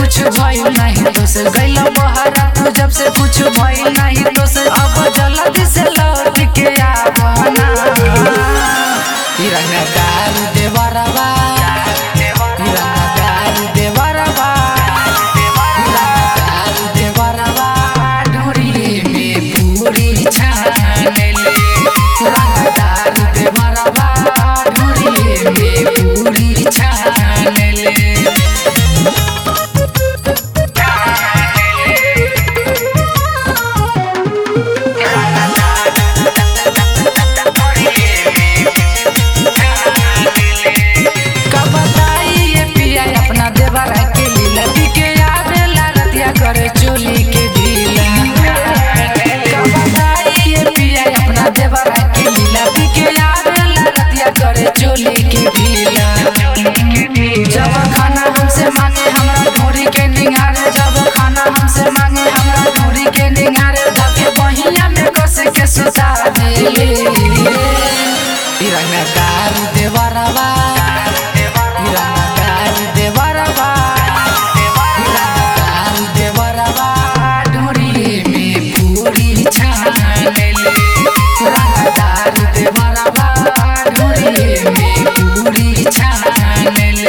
कुछ भइल नहीं तो से गइल बहरा तू जब से कुछ भइल नहीं तो से अब जल्दी से लौट के आवना ई रंगदार देवरवा ई रंगदार देवरवा ई रंगदार देवरवा ढोरी में पूरी छानले रंगदार देवरवा ढोरी में पूरी छानले का बताई ये पिया अपना देवरा के लीला बिके आवेला रतिया करे चोली के ढीला का बताई ये पिया अपना देवरा के लीला बिके आवेला रतिया करे चोली के ढीला जब खाना हमसे मांगे हमरा ढोरी के निगारे जब खाना हमसे मांगे हमरा ढोरी के निगारे धके बहिया में कस के सुता दे रंगदार देवरवा रंगदार देवरवा रंगदार देवरवा ढोरी में पूरी छानले रंगदार देवरवा ढोरी में पूरी छानले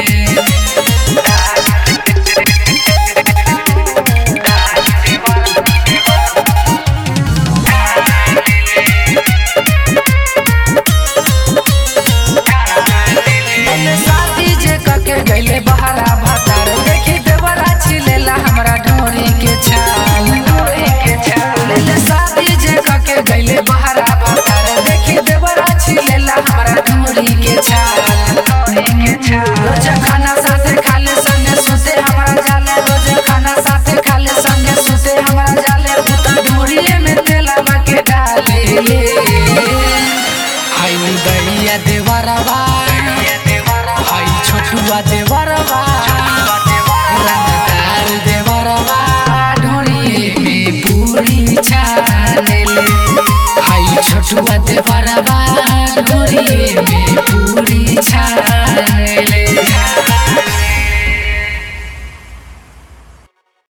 पहले शादी जे कके गइले बहरा भतार देखी देवरा छिलेला हमरा ढोरी के छाल ढोरी के छाल पहले शादी जे कके गइले बहरा भतार देखी देवरा छिलेला हमरा ढोरी के छाल ढोरी के छाल रोज खाना साथे खाले संगे सुते हमरा जाले रोज खाना साथे खाले संगे सुते हमरा जाले उता ढोरीए में तेलवा के डाले हाय दैया देवरवा हाय छोटुआ देवरवा रंगदार देवरवा ढोरी में पूरी छानेले हाय छोटुआ देवरवा ढोरी में पूरी